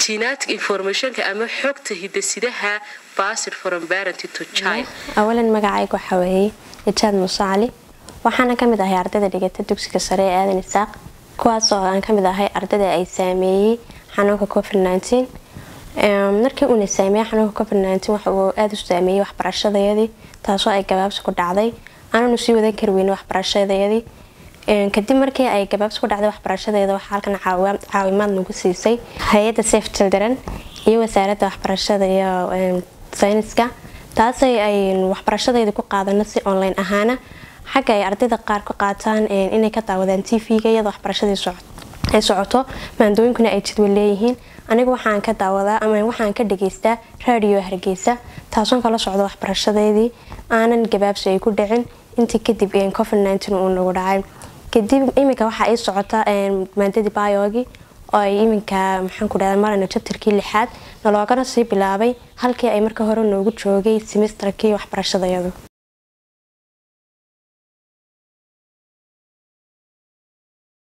genetic informationka ama xogta hidasidaha basir from parent to child awalan magacayga waxaa weeyey ijaad muuse cali waxaana kamid ahay ardayda dhigata dugsiga sare ee aadan isaaq kuwaas oo aan kamid ahay ardayda ay saameeyey xanuunka covid markii uuna saameeyey xanuunka covid waxa uu aada u saameeyey waxbarashadayadii taasoo ay gabaabsi ku dhacday aananu sii wadan kari weyne waxbarashadayadii kadib markii ay gabaabsi ku dhacday waxbarashadeeda waxaa halkan caawimaad nagu siisay hay-adda safe children iyo wasaaradda waxbarashada iyo sayniska taasay ay waxbarashadeeda ku qaadano si online ahaana xagga ay ardayda qaar ka qaataan inay ka daawadaan t v-ga iyadoo waxbarashadii ay socoto maandooyinkuna ay jadwal leeyihiin aniga waxaan ka daawadaa ama waxaan ka dhageystaa raadiyo hargeysa taasoon kala socdo waxbarashadeedii aanan gabaabsi ay ku dhicin intii kadib covid uu nagu dhacay kadib iminka waxaa ii socota maandadii biogi oo ay iminka maxaan ku dhahda marana jabtarkii lixaad naloogana sii bilaabay halkii ay marka hore noogu joogay semesterkii waxbarashadayadu